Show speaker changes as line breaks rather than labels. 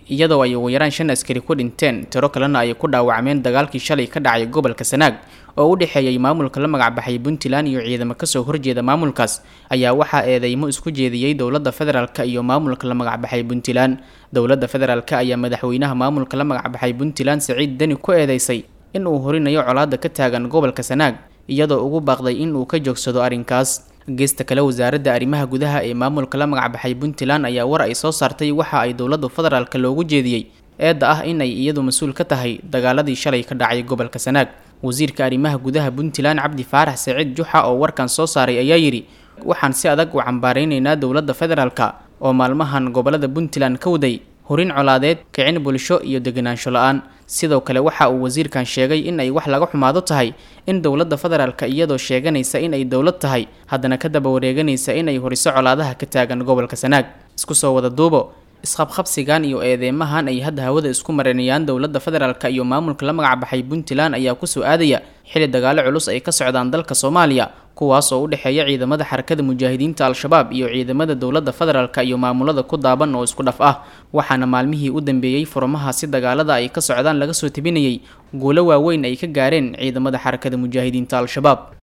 iyadoo ay ugu yaraan shan askari ku dhinteen tiro kalena ay ku dhaawacmeen dagaalkii shalay ka dhacay gobolka sanaag oo u dhexeeyay maamulka la magacbaxay puntland iyo ciidamo kasoo horjeeda maamulkaas ayaa waxaa eedeymo isku jeediyey dowladda federaalk iyo maamulka la magacbaxay puntland dowladda federaalk ayaa madaxweynaha maamulka la magacbaxay puntland saciid deni ku eedeysay in uu horinayo colaada ka taagan gobolka sanaag iyadoo ugu baaqday in uu ka joogsado arrinkaas geesta kale wasaaradda arrimaha gudaha ee maamulka la magacbaxay puntland ayaa war ay soo saartay waxa ay dowladda federaalk loogu jeediyey eedda ah in ay iyadu mas-uul ka tahay dagaaladii shalay ka dhacay gobolka sanaag wasiirka arrimaha gudaha puntland cabdi faarax saciid juxa oo warkan soo saaray ayaa yidhi waxaan si adag u cambaaraynaynaa dowladda federaalk oo maalmahan gobolada puntland ka waday horin colaadeed kicin bulsho iyo deganaansho la-aan sidoo kale waxa uu wasiirkan sheegay in ay wax laga xumaado tahay in dowladda federaalka iyadoo sheeganaysa in ay dowlad tahay haddana ka daba wareeganaysa inay horiso colaadaha ka taagan gobolka sanaag isku soo wada duubo isqabqabsigan iyo eedeymahan ay hadda hawada isku marinayaan dowladda federaalk iyo maamulka la magacbaxay puntland ayaa kusoo aadaya xili dagaalo culus ay ka socdaan dalka soomaaliya kuwaas oo u dhexeeya ciidamada xarakada mujaahidiinta al-shabaab iyo ciidamada dowladda federaalk iyo maamulada ku daaban oo isku dhaf ah waxaana maalmihii u dambeeyey furmahaasi dagaalada ay ka socdaan laga soo tebinayay guulo waaweyn ay ka gaareen ciidamada xarakada mujaahidiinta al-shabaab